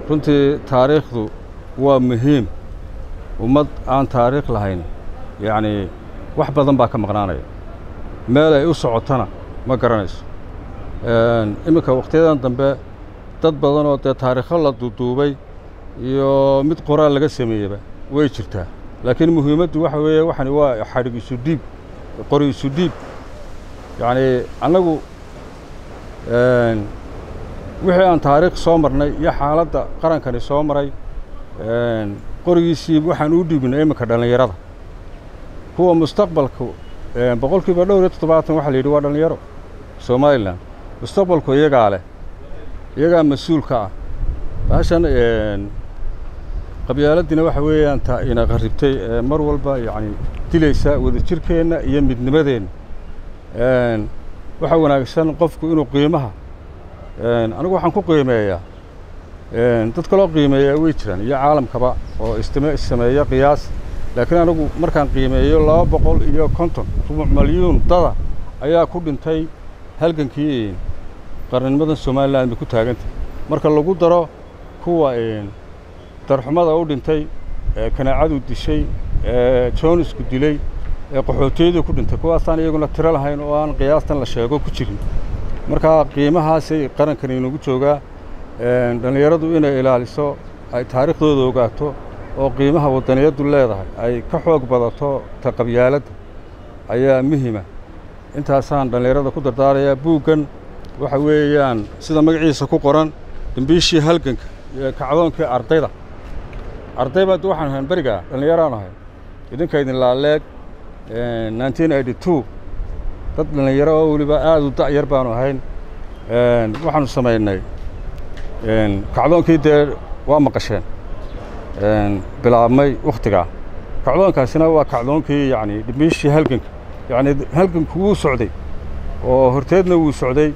runtii taariikhdu waa muhiim ummad aan taariikh lahayn yacnii wax badan baa ka maqnaanaya meel ay u socotana ma garanayso iminka wakhtiyadan dambe dad badan oo dee taariikho la duuduubay iyo mid qoraal laga sameeyeyba way jirtaa laakiin muhiimaddu waxa weeye waxani waa xadhig isu dhiib qori isu dhiib yacnii annagu wixii aan taariikh soo marnay iyo xaaladda qarankani soo maray qorigiisii waxaan u dhiibnay iminka dhallinyarada kuwa mustaqbalku boqolkiiba dhowr iyo toddobaatan waxaa la yidhi waa dhallinyaro somalilan mustaqbalku iyagaa leh iyagaa mas-uulka ah baashan qabyaaladdiina waxa weeyaan ta ina qarribtay mar walba yacni dilaysa wadajirkeenna iyo midnimadeenna waxaa wanaagsan qofku inuu qiimaha anigu waxaan ku qiimeeyaa dad kaloo qiimeeyaa way jiraan iyo caalamkaba oo istime sameeya qiyaas laakiin anigu markaan qiimeeyo laba boqol iyo konton rubuc malyuun dada ayaa ku dhintay halgankii qarninimadan somalilan bay ku taagantay marka lagu daro kuwa darxumada u dhintay kanaacadu dishay joonisku dilay qaxootiyadu ku dhintay kuwaasaan iyaguna tiro lahayn oo aan qiyaastan la sheego ku jirin markaa qiimahaasay qarankani inagu joogaa dhallinyaradu inay ilaaliso ay taariikhdooda ogaato oo qiimaha waddaniyaddu leedahay ay ka xoog badato ta qabyaaladda ayaa muhima intaasaan dhallinyarada ku dardaarayaa buuggan waxa weeyaan sida magaciisa ku qoran dambiishii halganka iyo kacdoonkii ardayda arday baa waxaan ahayn berigaa dhallinyaraan ahay idinka idin laaleeg nineteen eighty two dad dhallinyaro oo weliba aad u da'yar baanu ahayn waxaanu samaynay kacdoonkii dee waa maqasheen bilaabmay wakhtigaa kacdoonkaasina waa kacdoonkii yacni dhimiishii halganka yacni halganku wuu socday oo horteedna wuu socday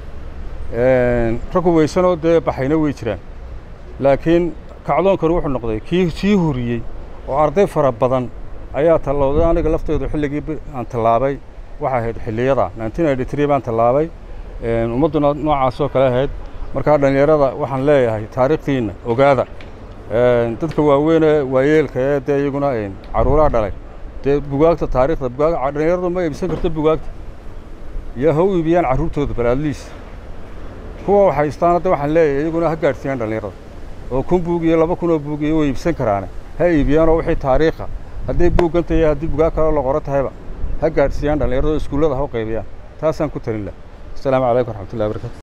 rag hubaysanoo dee baxayna way jiraan laakiin kacdoonkani wuxuu noqday kii sii huriyey oo arday fara badan ayaa tallowday aniga lafteedu xilligii aan tallaabay waxay ahayd xilliyada nineteen eighty three baan tallaabay ummadduna noocaasoo kale ahayd markaa dhallinyarada waxaan leeyahay taariikhdiinna ogaada dadka waaweynee waayeelka ee dee iyaguna carruuraha dhalay dee bugaagta taariikhda bugaag dhallinyaradu ma iibsan karto bugaagta iyo ha u iibiyaan carruurtooda balaadliis kuwa wax haystaan hadda waxaan leeyahay iyaguna ha gaadhsiiyaan dhallinyarada oo kun buug iyo laba kun oo buug iyo way iibsan karaane ha iibiyaanoo wixii taariikha hadday buugganta iyo haddii bugaag kaloo la qoro tahayba ha gaadhsiiyaan dhallinyarada oo iskuullada ha u qaybiyaan taasaan ku talin laha asalaamu calaykum waraxmatullahi barakatu